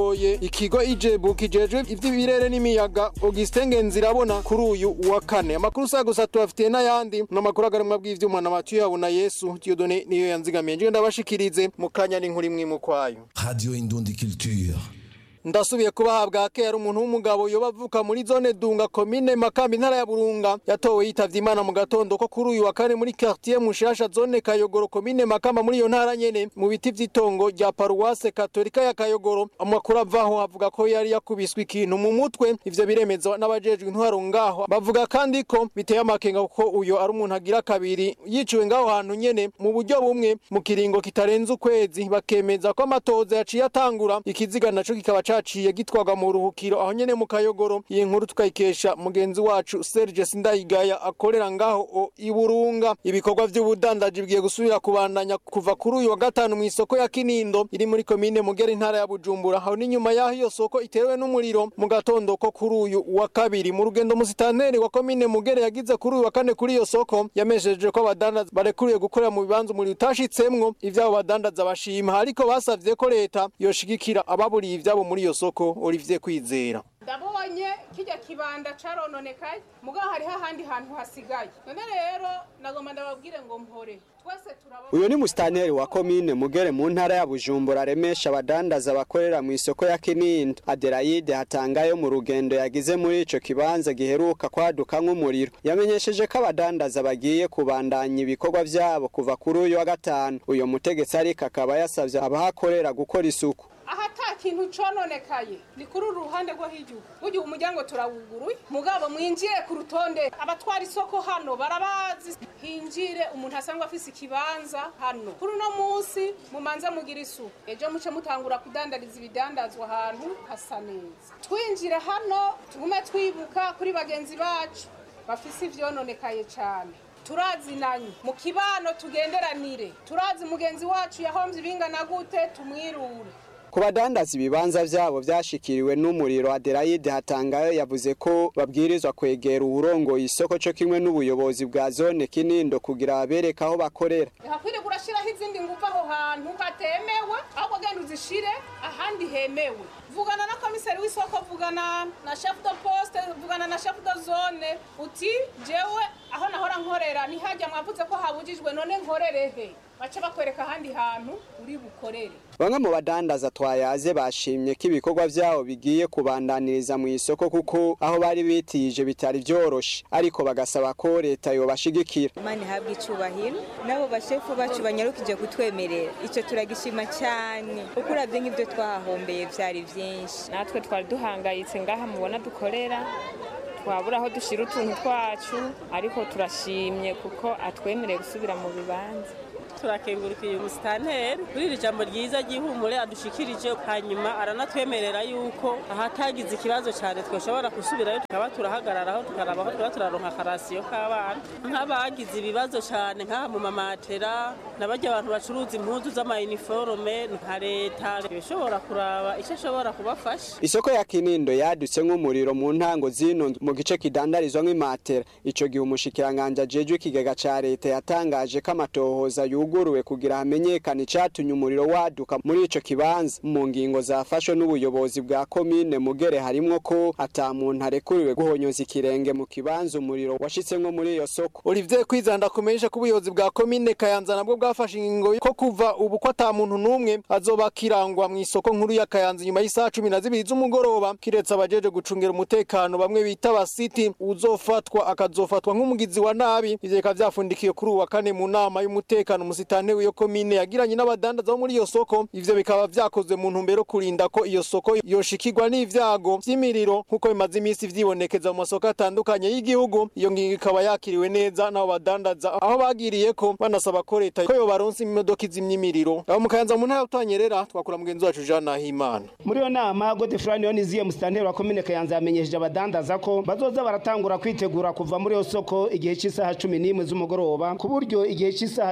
urongoye ikigo ijebu kijejwe ivy'ibirere n'imiyaga Augustin Ngenzirabona kuri uyu wa kane amakuru sa gusa tubafitiye n'ayandi n'amakuru agarimwa bw'ivyuma na Mathieu Habuna Yesu Dieudonné niyo yanzigamiye nje ndabashikirize mu kanya n'inkuru imwe mu kwayo Radio Indundi Culture. ndasubiye kubahabwa kera umuntu w'umugabo yoba avuka muri zone dunga komine makambi intara ya burunga yatowe yitavye imana mu gatondo ko kuri uyu wa kane muri quartier mushasha zone kayogoro komine makamba muri iyo ntara nyene mu biti vy'itongo rya paruwase katolika ya kayogoro amakuru avaho avuga ko yari yakubiswe ikintu mu mutwe ivyo biremezwa n'abajejwe intwaro ngaho bavuga kandi ko biteye amakenga kuko uyo ari umuntu agira kabiri yiciwe ngaho hantu nyene mu buryo bumwe mu kiringo kitarenze ukwezi bakemeza ko amatoza yaciye atangura ikiziga naco kikaba caciye gitwaga mu ruhukiro aho nyene mu kayogoro iyi nkuru tukayikesha mugenzi wacu Serge Sindayigaya akorera ngaho o iburunga ibikorwa vy'ubudandaji bigiye gusubira kubandanya kuva kuri uyu wa gatanu mu isoko ya Kinindo iri muri komine Mugera intara ya Bujumbura aho n'inyuma yaho iyo soko itewe n'umuriro mu gatondo ko kuri uyu wa kabiri mu rugendo musitanteri wa komine Mugera yagize kuri uyu wa kane kuri iyo soko yamesheje ko abadandaza barekuriye gukorera mu bibanza umuriro utashitsemwo ivyabo badandaza bashima ariko basavye ko leta yoshigikira ababuriye ivyabo muri iyo soko Olivier Kwizera ndabonye kijya kibanda carononekaye mugabo hariho ahandi hantu hasigaye none rero nagomba ndababwire ngo mpore twese turaba uyu ni musitanteri wa komine mugere mu ntara ya bujumbura aremesha abadandaza bakorera mu isoko ya kinindo aderayide hatangayo mu rugendo yagize muri ico kibanza giheruka kwaduka nk'umuriro yamenyesheje ko abadandaza bagiye kubandanya ibikorwa vyabo kuva kuri uyu wa gatanu uyo mutegetsi ariko akaba yasavye abahakorera gukora isuku aha ata kintu cononekaye ni kuri uru ruhande rwo hirya burya umuryango turawuguruye mugabo mwinjiye ku rutonde abatwara isoko hano barabazi hinjire umuntu asanzwe afise ikibanza hano kuri uno munsi mumanze mugira isuku ejo muce mutangura kudandariza ibidandazwa ahantu hasa neza twinjire hano tugume twibuka kuri bagenzi bacu bafise ivyononekaye cane turazinanye mu kibano tugenderanire turazi mugenzi wacu yahomvye ibingana gute tumwirure ku badandaza ibibanza vyabo vyashikiriwe n'umuriro aderayide hatangayo yavuze ko babwirizwa kwegera uwurongoye isoko co kimwe n'ubuyobozi bwa zone kinindo kugira babereke aho bakorera hakwiriye kurashiraho izindi nguvu aho hantu hatemewe ahubwo genda uzishire ahandi hemewe vugana na komiseri w'isoko vugana na chef de poste vugana na chef de zone uti jewe aho nahora nkorera ntihajya mwavuze ko habujijwe none nkorere he bace bakwereka ahandi hantu uri bukorere bamwe mu badandaza twayaze bashimye ko ibikorwa vyabo bigiye kubandaniriza mu isoko kuko aho bari bitije bitari vyoroshe ariko bagasaba ko leta yobashigikira imana ihabwa icubahiro n'abo bashefu bacu banyarukije kutwemerera icyo turagishima cyane kuko uravye nk'ibyo twahahombeye vyari vyinshi natwe twari duhangayitse ngaha mubona dukorera twabura aho dushira utuntu twacu ariko turashimye kuko atwemereye gusubira mu bibanza turakengurukira umusitanteri kuri iri jambo ryiza ry'ihumure adushikirije hanyuma aranatwemerera yuko ahatagize ikibazo cyane twashobora gusubirayo tukaba turahagararaho tukaraba aho twaba turaronka akarasiyo k'abana nk'abagize ibibazo cyane nk'aha mu mamatera n'abajya abantu bacuruza impuzu z'amayiniforume nka leta ishobora kuraba icyo ashobora kubafasha isoko ya kinindo yadutse nk'umuriro mu ntango zino mu gice kidandarizwa nk'imatera ico gihe umushikiranganje ajejwe ikigega ca leta yatangaje ko amatohoza yuguruwe kugira hamenyekane icatumye umuriro waduka muri ico kibanza mu ngingo zafashwe n'ubuyobozi bwa komine mugere harimwo ko ata muntu arekuriwe guhonyoza ikirenge mu kibanza umuriro washitsemwo muri iyo soko Olivier Kwizanda kumenyesha ko ubuyobozi bwa komine Kayanza nabwo bwafashe ingingo ko kuva ubu ko ata muntu n'umwe azoba kirangwa mu isoko nkuru ya Kayanza nyuma y'isaha cumi na zibiri z'umugoroba kiretse abajeje gucungira umutekano bamwe bita basiti uzofatwa akazofatwa nk'umugizi wa nabi ivyo bikaba vyafundikiye kuri uwa kane mu nama y'umutekano umusitanteri w'iyo komine yagiranye n'abadandaza bo muri iyo soko ivyo bikaba vyakozwe mu ntumbero yo kurinda ko iyo soko yoshikirwa n'ivyago vy'imiriro nk'uko bimaze iminsi vyibonekeza mu masoko atandukanye y'igihugu iyo ngingo ikaba yakiriwe neza n'abo badandaza aho bagiriye ko banasaba ko leta ko yobaronsa imodoka izimya imiriro abo mu Kayanza mu ntara utanyerera twakura mugenzi wacu Jean Nahimana muri iyo nama Godefroid Yoniziye musitanteri wa komine Kayanza yamenyesheje abadandaza ko bazoza baratangura kwitegura kuva muri iyo soko igihe cy'isaha cumi n'imwe z'umugoroba ku buryo igihe cy'isaha cumi na zibiri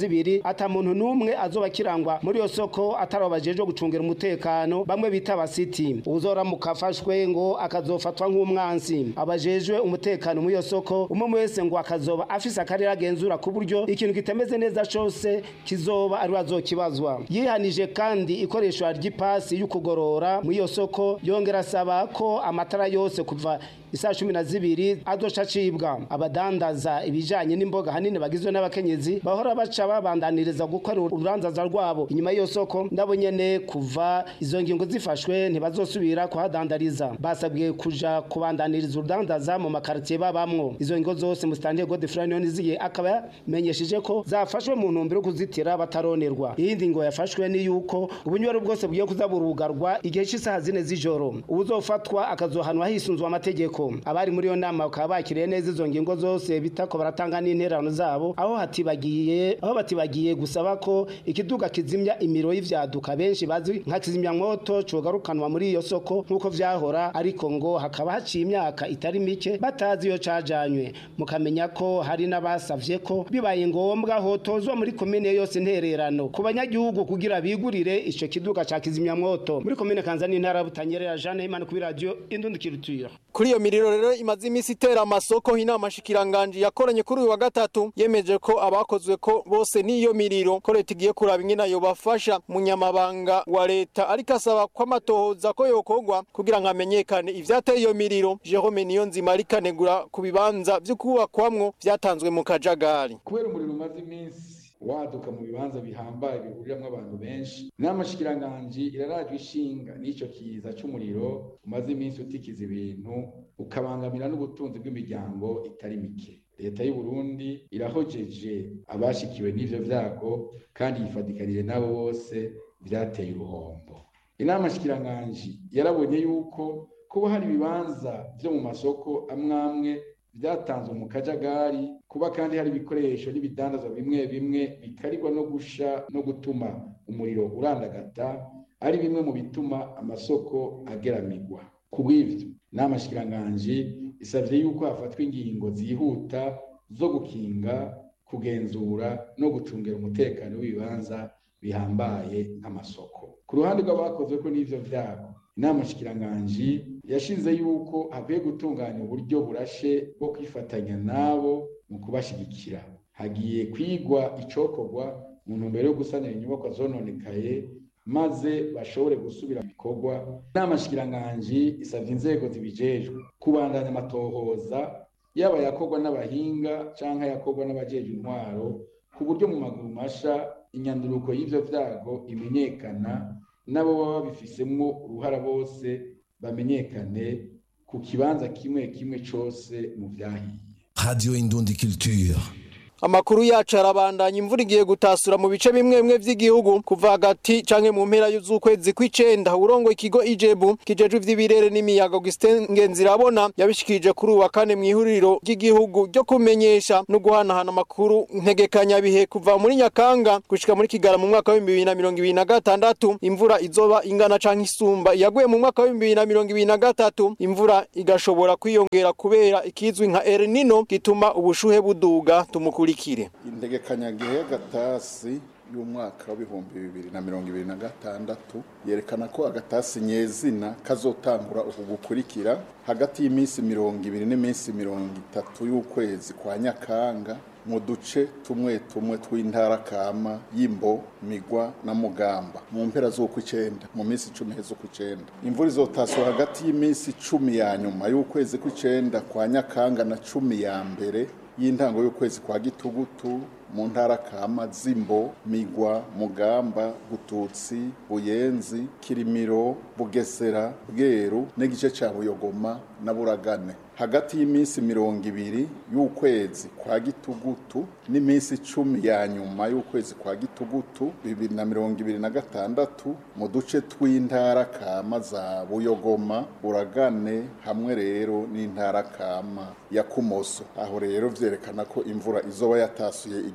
zibiri ata muntu n'umwe azoba kirangwa muri iyo soko atari abajejwe gucungira umutekano bamwe bita abasiti uzoramuka afashwe ngo akazofatwa nk'umwansi abajejwe umutekano muri iyo soko umwe wese ngo akazoba afise akarere agenzura ku buryo ikintu kitameze neza cose kizoba ari azokibazwa yihanije kandi ikoreshwa ry'ipasi y'ukugorora muri iyo soko yongera asaba ko amatara yose kuva isaa cumi na zibiri azoca acibwa abadandaza ibijanye n'imboga hanini bagizwe n'abakenyezi bahora baca babandaniriza gukora ururanzaza rwabo inyuma y'iyo soko ndabo nyene kuva izo ngingo zifashwe ntibazosubira kuhadandariza basabwe kuja kubandaniriza urudandaza mu makaritiye babamwo izo ngingo zose musitanteri godefroid niyoniziye akaba yamenyesheje ko zafashwe mu ntumbero yo kuzitira bataronerwa iyindi ngo yafashwe ni yuko ubunywero bwose bugiye kuza burugarwa igihe cy'isaha zine z'ijoro ubuzofatwa akazohanwa hisunzwe amategeko abari muri iyo nama bakaba bakiriye neza izo ngingo zose bitako baratanga n'interano zabo aho hatibagiye aho batibagiye gusaba ko ikiduga kizimya imiro y'ivyaduka benshi bazi nka kizimyamwoto cogarukanwa muri iyo soko nk'uko vyahora ariko ngo hakaba haciye imyaka itari mike batazi iyo cajanywe mukamenya ko hari n'abasavye ko bibaye ngombwa hotozwa muri komine yose intererano ku banyagihugu kugira bigurire ico kiduga ca kizimyamwoto muri komine kanzani intara butanyerera Jeanne Imana kuri radio Indundikirutira kuri iyo miriro rero imaze iminsi itera amasoko inama shikiranganje yakoranye kuri uyu wa gatatu yemeje ko abakozwe ko bose n'iyo miriro ko leta igiye kuraba ingene ayo bafasha munyamabanga wa leta ariko asaba ko amatohoza ko yokorwa kugira ngo hamenyekane ivyateye iyo miriro Jerome Niyonzima ariko anegura ku bibanza vyo kubakwamwo vyatanzwe mu kajagari kubera umuriro umaze iminsi waduka mu bibanza bihambaye bihuriramwo abantu benshi inama shikiranganji irarajwe ishinga n'ico kiza c'umuriro umaze iminsi utikiza ibintu ukabangamira n'ubutunzi bw'imiryango itari mike leta y'u Burundi irahojeje abashikiwe n'ivyo vyago kandi yifadikanije nabo bose vyateye uruhombo inama shikiranganji yarabonye yuko kuba hari ibibanza vyo mu masoko amwamwe byatanzwe mu kajagari kuba kandi hari ibikoresho n'ibidandazwa bimwe bimwe bikarirwa no gusha no gutuma umuriro urandagata ari bimwe mu bituma amasoko ageramirwa ku bw'ivyo inama shikiranganji isavye yuko hafatwa ingingo zihuta zo gukinga kugenzura no gucungera umutekano w'ibibanza bihambaye nk'amasoko ku ruhande rw'abakozwe ko n'ivyo vyago inama shikiranganji yashize yuko hakwiye gutunganya uburyo burashe bwo kwifatanya nabo mu kubashigikira hagiye kwigwa icokorwa mu ntumbero yo gusanira inyubakwa zononekaye maze bashobore gusubira mu bikorwa inama shikiranganji isavye inzego zibijejwe kubandanya amatohoza yaba yakorwa n'abahinga canke yakorwa n'abajeje intwaro ku buryo mu maguru masha inyanduruko y'ivyo vyago imenyekana nabo baba babifisemwo uruhara bose bamenyekane ku kibanza kimwe kimwe cose mu vyahiye Radio Indundi Culture. Amakuru yacu arabandanya imvura igiye gutasura mu bice bimwe bimwe vy'igihugu kuva hagati canke mu mpera y'ukwezi kw'icenda urongo ikigo Ijebu kijejwe ivy'ibirere n'imiyaga Augustin Ngenzirabona yabishikirije kuri uwa kane mw'ihuriro ry'igihugu ryo kumenyesha no guhanahana amakuru ntegekanya bihe kuva muri Nyakanga gushika muri Kigara mu mwaka wa 2026 imvura izoba ingana canke isumba yaguye mu mwaka wa 2023 imvura igashobora kwiyongera kubera ikizwi nka El Nino gituma ubushuhe buduga tumukuri ikurikire integekanyagihe y'agatasi y'umwaka w'ibihumbi bibiri na mirongo ibiri na gatandatu yerekana ko agatasi nyezina kazotangura uku gukurikira hagati y'iminsi mirongo ibiri n'iminsi mirongo itatu y'ukwezi kwa nyakanga mu duce tumwe tumwe tw'intara kama y'imbo migwa na mugamba mu mpera z'ukw'icenda mu minsi icumi z'ukw'icenda imvura izotasura hagati y'iminsi cumi ya nyuma y'ukwezi kw'icenda kwa nyakanga na cumi ya mbere y'intango y'ukwezi kwa gitugutu mu ntara kama zimbo migwa mugamba gututsi buyenzi kirimiro bugesera bweru n'igice ca buyogoma na buragane hagati y'iminsi mirongo ibiri y'ukwezi kwa gitugutu n'iminsi icumi ya nyuma y'ukwezi kwa gitugutu bibiri na mirongo ibiri na gatandatu mu duce tw'intara kama za buyogoma buragane hamwe rero n'intara kama ya kumoso aho rero vyerekana ko imvura izoba yatasuye igihugu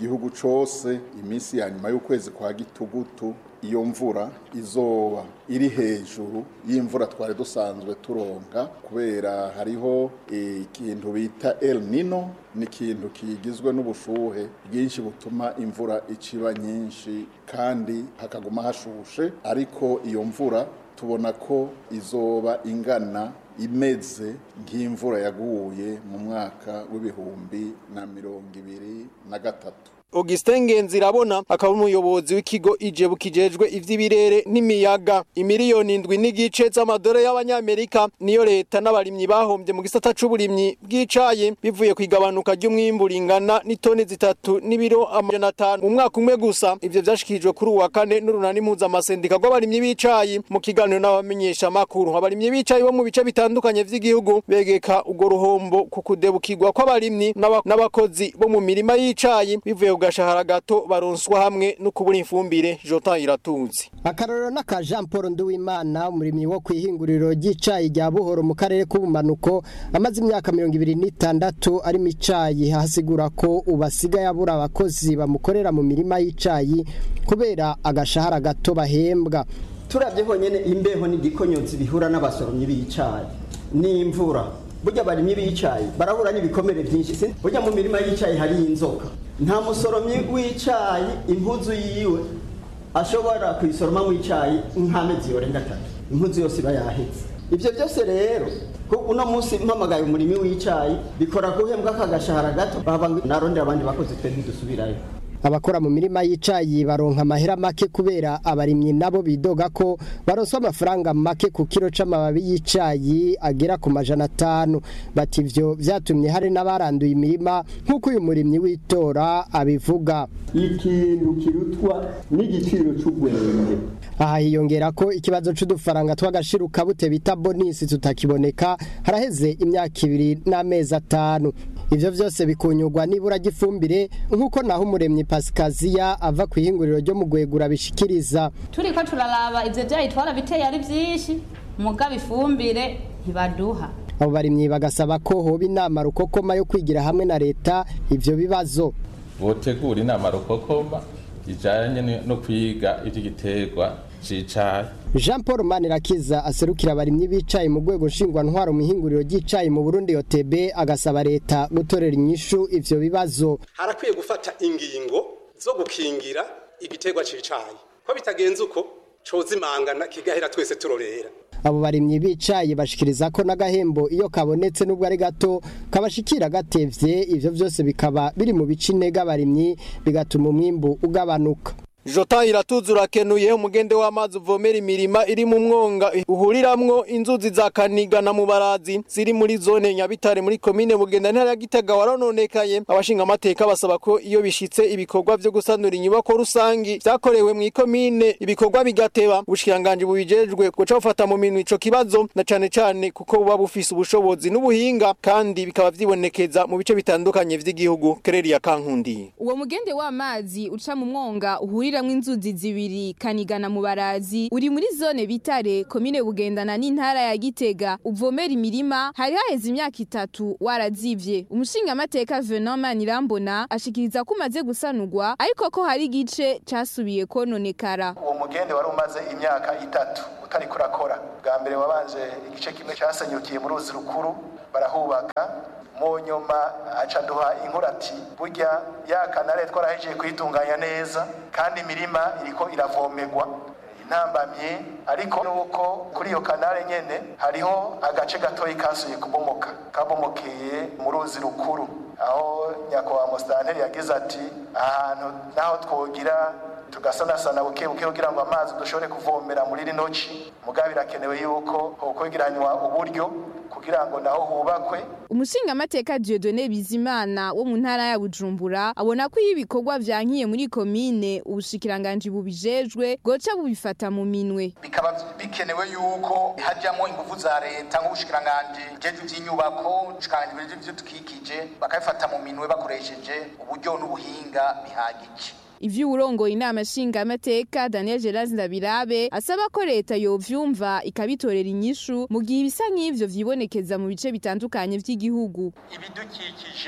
gihugu cose iminsi ya nyuma y'ukwezi kwa gitugutu iyo mvura izoba iri hejuru y'imvura twari dusanzwe turonka kubera hariho ikintu bita El Nino ni ikintu kigizwe n'ubushuhe bwinshi butuma imvura iciba nyinshi kandi hakaguma hashushe ariko iyo mvura tubona ko izoba ingana imeze nk'imvura yaguye mu mwaka w'ibihumbi na mirongo ibiri na gatatu Augustin Ngenzirabona akaba umuyobozi w'ikigo ijebu kijejwe ivy'ibirere n'imiyaga imiliyoni indwi n'igice z'amadore y'abanyamerika niyo leta n'abarimyi bahombye mu gisata c'uburimyi bw'icayi bivuye ku igabanuka ry'umwimbu ringana n'itoni zitatu n'ibiro amajana atanu mu mwaka umwe gusa ivyo vyashikirijwe kuri uwa kane n'urunani mpuzamasendika rw'abarimyi b'icayi mu kiganiro n'abamenyesha makuru abarimyi b'icayi bo mu bice bitandukanye vy'igihugu begeka urwo ruhombo ku kudebukirwa kw'abarimyi n'abakozi bo mu mirima y'icayi bivuye ku gashahara gato baronswa hamwe no kubura ifumbire Jota iratunze akarorero n'aka Jean Paul Nduwimana umurimyi wo kwihinguriro ry'icayi rya Buhoro mu karere k'ubumanuko amaze imyaka mirongo ibiri n'itandatu ari mu icayi hasigura ko ubasigaye abura abakozi bamukorera mu mirima y'icayi kubera agashahara gato bahembwa turabye honyene imbeho n'igikonyotsi bihura n'abasoromyi b'icayi n'imvura burya abarimyi b'icayi barahura n'ibikomere byinshi burya mu mirima y'icayi hari inzoka nta musoromyi w'icayi impuzu yiwe ashobora kuyisoroma mu icayi nk'amezi yorenga atatu impuzu yose iba yahetse ibyo byose rero uno munsi mpamagaye umurimi w'icayi bikora guhembwa akagashahara gato bava narondera abandi bakozi twe ntidusubirayo abakora mu mirima y'icayi baronka amahera make kubera abarimyi nabo bidoga ko baronswa amafaranga make ku kiro c'amababi y'icayi agera ku majana atanu bati ivyo vyatumye hari n'abaranduye imirima nk'uko uyu murimyi w'itora abivuga ikintu kirutwa n'igiciro c'ubwenge aha hiyongera ko ikibazo c'udufaranga tw'agashiruka bute bita bonisi tutakiboneka haraheze imyaka ibiri n'amezi atanu ivyo vyose bikunyurwa nibura ry'ifumbire nk'uko naho umuremyi pasikaziya ava ku ihinguriro ryo mu gwegura bishikiriza turiko turaraba ivyo vyayi twarabiteye ari vyinshi mugabo ifumbire ntibaduha abo barimyi bagasaba ko hoba inama rukokoma yo kwigira hamwe na leta ivyo bibazo botegura inama rukokoma ijanye no kwiga ivy'igiterwa cicayi Jean Paul Manirakiza aserukira abarimyi b'icayi mu rwego nshingwantwaro mu ihinguriro ry'icayi mu Burundi OTB agasaba leta gutorera inyishu ivyo bibazo harakwiye gufata ingingo zo gukingira igiterwa c'icayi ko bitagenze uko cozimangana kigahera twese turorera abo barimyi b'icayi bashikiriza ko n'agahembo iyo kabonetse n'ubwo ari gato kabashikira gatevye ivyo vyose bikaba biri mu bice intege abarimyi bigatuma umwimbu ugabanuka Jota iratuzura kenuye umugende w'amazi uvomera imirima iri mu mwonga uhuriramwo inzuzi za Kaniga na Mubarazi ziri muri zone Nyabitare muri komine Bugenda ntara ya Gitega warononekaye abashinga amateka basaba ko iyo bishitse ibikorwa vyo gusanura inyubako rusangi vyakorewe mu ikomine ibikorwa bigateba ubushikiranganje bubijejwe guca bufata mu minwe ico kibazo na cane cane kuko buba bufise ubushobozi n'ubuhinga kandi bikaba vyibonekeza mu bice bitandukanye vy'igihugu Kereri ya Kankundi uwo mugende w'amazi uca mu mwonga uhurira uhuriramwo inzuzi zibiri kanigana mu barazi uri muri zone bitare komine bugendana n'intara ya gitega uvomera imirima hari haheze imyaka itatu warazivye umushinga amateka Venant Manirambona ashikiriza ko umaze gusanurwa ariko ko hari igice casubiye kononekara uwo mugende wari umaze imyaka itatu utari kurakora bwa mbere wabanje igice kimwe cyasenyukiye mu ruzi rukuru barahubaka mu nyuma aca duha inkuru ati burya ya kanare twarahejeje kuyitunganya neza kandi imirima iriko iravomerwa intambamye ariko nuko kuri iyo kanare nyene hariho agace gatoyi kasuye kubomoka kabomokeye mu ruzi rukuru aho nyakubahwa musitanteri yagize ati ahantu naho twogira tugasanasana buke buke kugira ngo amazi dushobore kuvomera muri rino ci mugabo birakenewe yuko hokwegeranywa uburyo kugira ngo naho hubakwe umushinga amateka Dieudonné Bizimana wo mu ntara ya Bujumbura abona ko iyo ibikorwa vyankiye muri komine ubushikiranganje bubijejwe goca bubifata mu minwe bikaba bikenewe yuko hajyamo ingufu za leta nk'ubushikiranganje jeje vy'inyubako ubushikiranganje vy'ibidukikije bakabifata mu minwe bakoresheje uburyo n'ubuhinga bihagije ivyo urongoye inama nshinga amateka Daniel Geraz Ndabirabe asaba ko leta yovyumva ikabitorera inyishu mu gihe ibisa nk'ivyo vyibonekeza mu bice bitandukanye vy'igihugu ibidukikije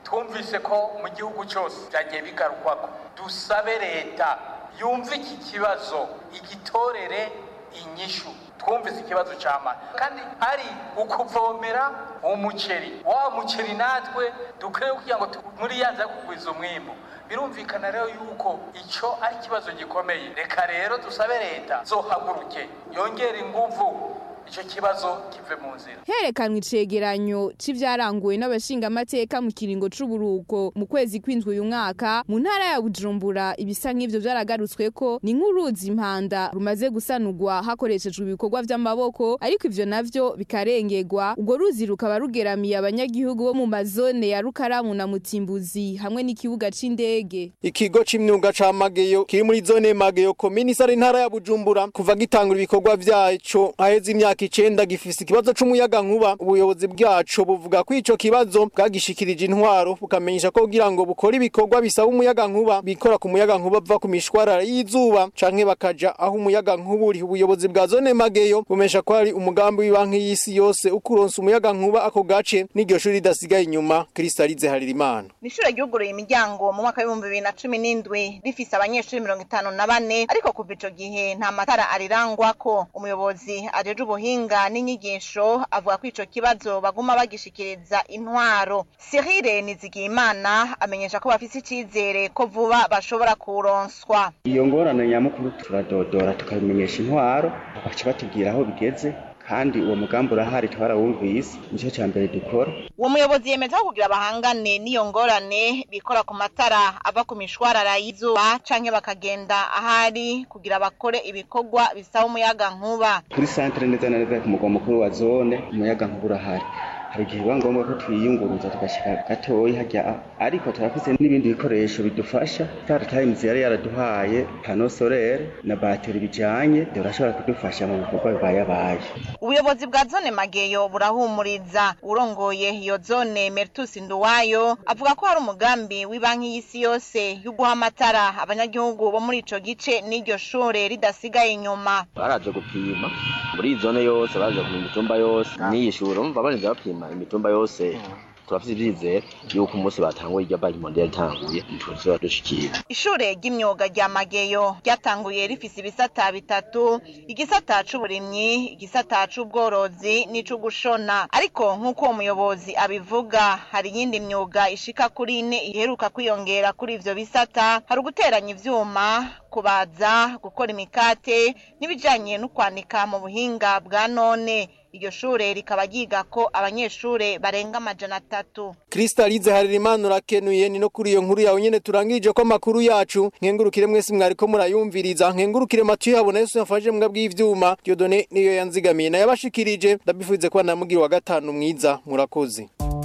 twumvise ko mu gihugu cyose byagiye bigarukwako dusabe leta yumve iki kibazo igitorere inyishu twumvise ikibazo cy'amazi kandi hari ukuvomera umuceri wa muceri natwe dukwiye kugira ngo muri yanza kugwiza umwimbu birumvikana rero yuko icyo ari ikibazo gikomeye reka rero dusabe leta zohaguruke yongere inguvu icyo kibazo kive mu nzira herekanwe icegeranyo c'ivyaranguwe n'abashingamateka mu kiringo c'uburuko mu kwezi kw'indwi uyu mwaka mu ntara ya bujumbura ibisa nk'ivyo vyaragarutsweko ni nk'uruzi impanda rumaze gusanurwa hakoreshejwe ibikorwa vy'amaboko ariko ivyo navyo bikarengerwa urwo ruzi rukaba rugeramiye abanyagihugu bo mu mazone ya rukaramu na mutimbuzi hamwe n'ikibuga c'indege ikigo c'imyuga ca mageyo kiri muri zone mageyo komini sari intara ya bujumbura kuva gitangura ibikorwa vyaco haheze imyaka icenda gifise ikibazo c'umuyaga nkuba ubuyobozi bwaco buvuga ko ico kibazo bwagishikirije intwaro bukamenyesha ko kugira ngo bukore ibikorwa bisaba umuyaga nkuba bikora ku muyaga nkuba bava ku mishwarara y'izuba canke bakaja aho umuyaga nkuba uri ubuyobozi bwa zone mageyo bumesha ko hari umugambi w'ibanki y'isi yose ukuronsa umuyaga nkuba ako gace n'iryo shuri ridasigaye inyuma kristalize haririmana ishure ryuguruye imiryango mu mwaka w'ibihumbi bibiri na cumi n'indwi rifise abanyeshuri mirongo itanu na bane ariko kuva ico gihe nta matara arirangwako umuyobozi ajeje ubuhinga n'inyigisho avuga ko ico kibazo baguma bagishikiriza intwaro Cyril Nizigiyimana amenyesha ko bafise icizere ko vuba bashobora kuronswa iyo ngorane nyamukuru turadodora tukabimenyesha intwaro baca batubwira aho bigeze kandi uwo mugambi urahari twarawumvise nicyo cya mbere dukora uwo muyobozi yemeza ko kugira bahangane n'iyo ngorane bikora ku matara ava ku mishwarara y'izuba canke bakagenda ahari kugira bakore ibikorwa bisaba umuyaga nkuba kuri santere neza na neza ku mugwa mukuru wa zone umuyaga nkuba urahari hari igihe biba ngombwa ko twiyunguruza tugashyira gatoya hajya ariko turafise n'ibindi bikoresho bidufasha star times yari yaraduhaye pano solaire na bateri bijanye birashobora kudufasha mu bikorwa bibayabaye ubuyobozi bwa zone mageyo burahumuriza urongoye iyo zone mertus nduwayo avuga ko hari umugambi w'ibanki y'isi yose yo guha amatara abanyagihugu bo muri ico gice n'iryo shure ridasigaye inyuma baraje gupima muri iyi zone yose baraje gupima imitumba yose n'iyi shure umva barinze bapima imitumba yose turafite ibyizere yuko umunsi batanguye iryo banki mondial itanguye tuzoba dushikira ishure ry'imyuga rya mageyo ryatanguye rifise ibisata bitatu igisata c'uburimyi igisata c'ubworozi n'ic'ugushona ariko nk'uko uwo muyobozi abivuga hari iyindi myuga ishika kuri ine iheruka kwiyongera kuri ivyo bisata hari uguteranya ivyuma kubaza gukora imikate n'ibijanye no kwanika mu buhinga bwa none iryo shure rikaba ryigako abanyeshure barenga amajana atatu kristalize haririmana urakenuye ni no kuri iyo nkuru yawe nyene turangije ko amakuru yacu nkengurukire mwese mwariko murayumviriza nkengurukire matu yabona yesu yafashe mbwa bw'ivyuma diodone niyo yanzigamiye nayabashikirije ndabifuze kuba namugira wa gatanu mwiza murakoze